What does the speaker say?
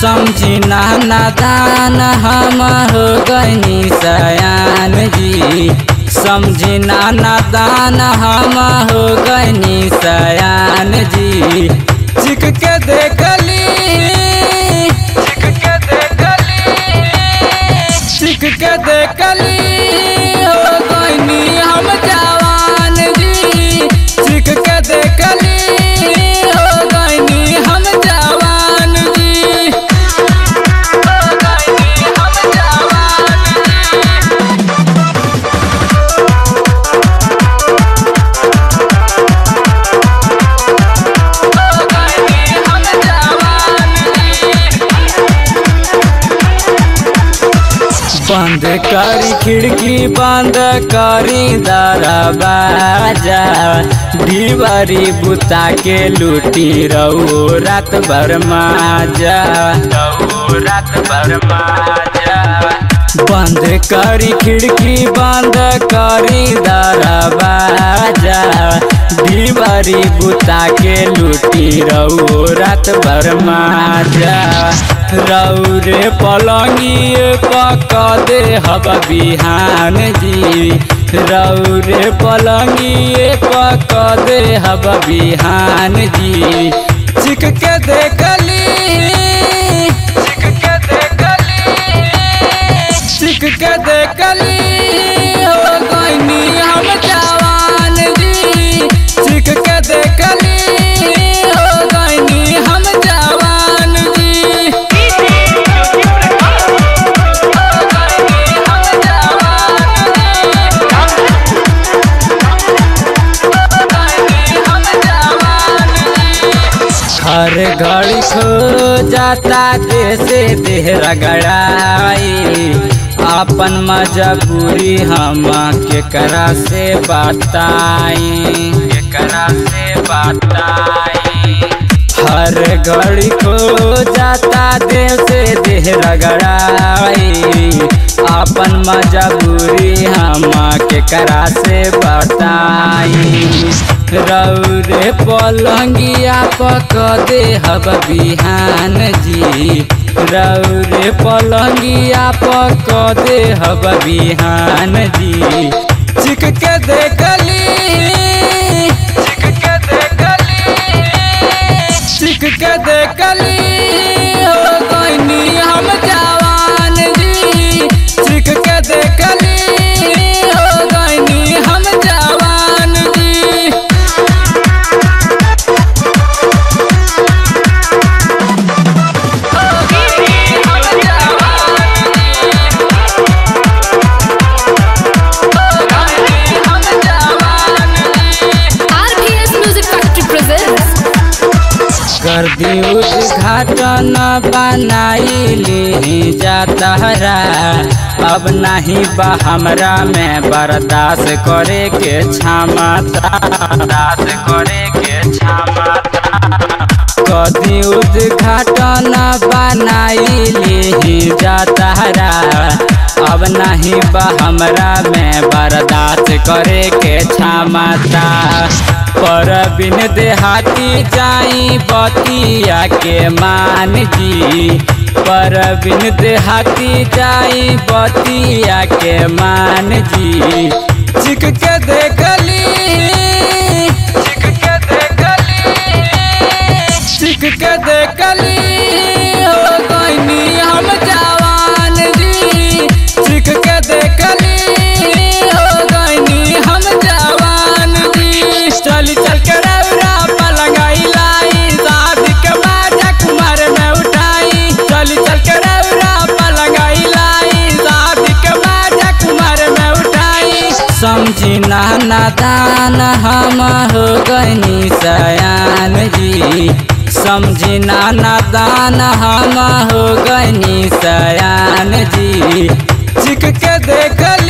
समझी ना नादान हम हो गईनी सयान जी समझी ना नादान हम हो गईनी सयान जी चिक के देखली चिक के देखली चिक के देखली हो गईनी हम जवान जी चिक के देखली हो गईनी हम जवान जी हो गईनी हम जवान जी हो गईनी हम जवान जी बंद करी खिड़की बंद करी दरवाजा दीवारी बुता के लूटी रहो रात भर माजा रहो रात भर माजा बंद करी खिड़की बंद करी दरवाजा दीवारी बुता के लूटी रहो रात भर माजा रौरे पलंगिए पक दे हब बिहान जी रौरे पलंगिए पक दे हब बिहान जी चिक के देखली चिक के देखली चिक के देखली हो गईनी हम जवान जी चिक के देखली हो गईनी हम जवान जी हर घड़ी खो जाता कैसे देह रगड़ाई अपन मजबूरी हम केकरा से बताई केकरा से बताई हर घड़ी खो जाता देह से देह रगड़ाई अपन मजबूरी हम केकरा से बताई रौरे पलंगिया पक दे हब बिहान जी रौरे पलंगिया पक दे हब बिहान जी चिक के देखली चिक के देखली चिक के देखली हो गईनी हम जवान जी चिक के देखली हो गईनी हम जवान जी RPS Music Factory presents कर दी उद्घाटन बनाई ली जाता अब नहीं बा हमरा में बर्दाश्त करे के क्षमता बर्दाश्त करे के क्षमता कदी उद्घाटन बनाई ली जाता अब नहीं बा हमरा में बर्दाश्त करे के क्षमता पर बिन देहाती जाई बतिया के मान जी पर बिन देहाती जाई बतिया के मान जी चिक के देखली चिक के देखली चिक के देखली हो गईनी हम जवान जी चिक के देखली हो गईनी हम जवान जी चल चल के रौरा पलंगाई लाई शादी के बाजा कुमार में उठाई चल चल के रौरा पलंगाई लाई शादी के बाजा कुमार में उठाई समझी ना नादान हम हो गईनी सयान जी समझी ना नादान हम हो गईनी सयान जी चिक के देखल